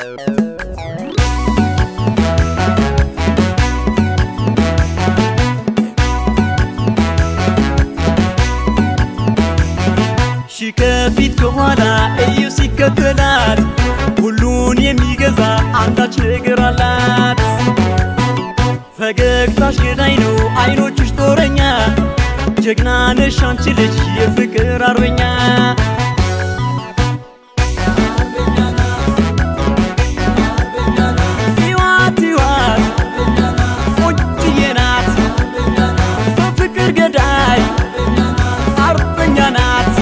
ሺ ከፊት ከኋላ እዩ ሲከተላት ሁሉን የሚገዛ አንዳች ነገር አላት። ፈገግታሽ ገዳይ ነው አይኖችሽ ጦረኛ ጀግና ነሽ አንቺ ልጅ የፍቅር አርበኛ ሕይወት ሕይወት ቆንጅዬ ናት በፍቅር ገዳይ አርበኛ ናት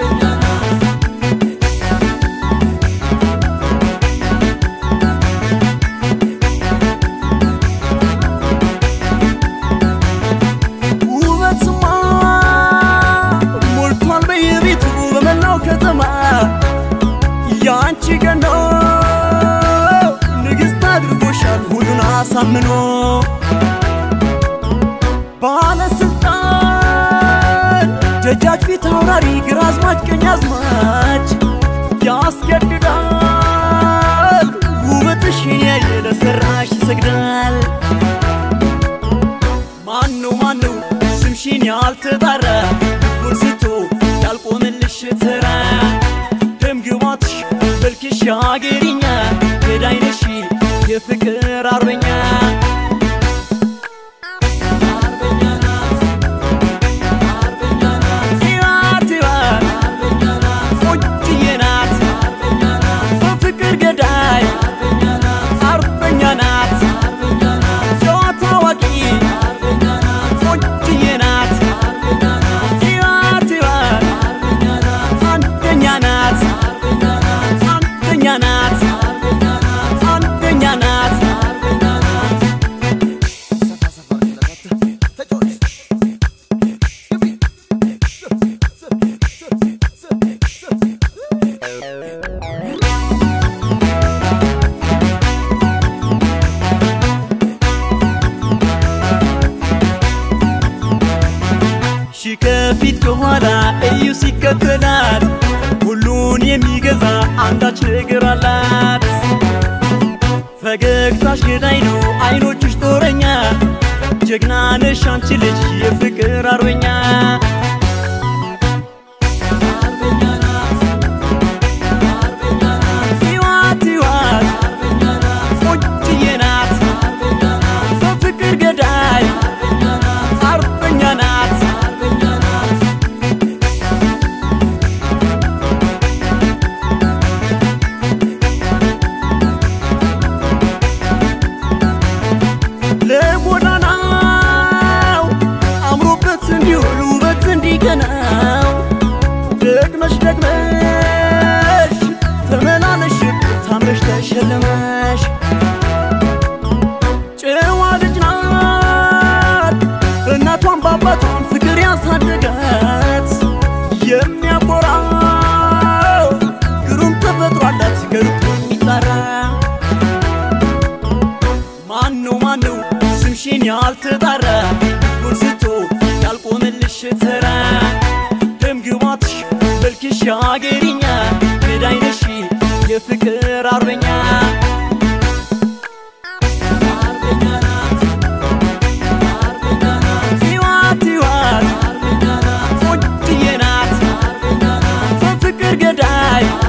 ውበትማ ሞልቷል በየቤቱ በመላው ከተማ ያንቺ ገኖ ንግሥት አድርጎሻል ሁሉን አሳምኖ ባለስልጣን ደጃች ፊት አውራሪ ግራዝማች ቀኛዝማች ያስገድዳል ውበትሽን ያየ ለሰራሽ ይሰግዳል ማነው ማነው ስምሽን ያልተጣራ ልቡን ስቶ ያልቆመልሽ ተራ ደም ግባትሽ መልክሽ ያገሪኛ ገዳይ ነሽ የፍቅር አርበኛ ሕይወት ሕይወት ቆንጅዬ ናት በፍቅር ገዳይ አርበኛ ናት ጨዋታ አዋቂ ቆንጅዬ ናት ሕይወት ሕይወት አንደኛ ናት አንደኛ ናት አንደኛ ናት ሺ ከፊት ከኋላ እዩ ሲከተላት ሁሉን የሚገዛ አንዳች ነገር አላት። ፈገግታሽ ገዳይ ነው አይኖችሽ ጦረኛ ጀግና ነሽ አንቺ ልጅ የፍቅር አርበኛ ሕይወት ሕይወት ቆንጅዬ ናት በፍቅር ገዳይ አርበኛ ናት ለጎዳናው አምሮበት እንዲውል ውበት እንዲቀናው ደግመሽ ደግመሽ ተመላለሽ ታምረሽ ተሸለመሽ ጨዋ ልጅ ናት በእናቷን በአባቷን ፍቅር ያሳደጋት የሚያኮራው ግሩም ተፈጥሮ አላት ገሩት የሚጠራ ማነው ማነው ስምሽን ያልተጣራ ልቡን ስቶ ያልቆመልሽ ተራ ደም ግባትሽ መልክሽ ያገሪኛ ገዳይ ነሽ የፍቅር አርበኛ ሕይወት ሕይወት ቆንጅዬ ናት በፍቅር ገዳይ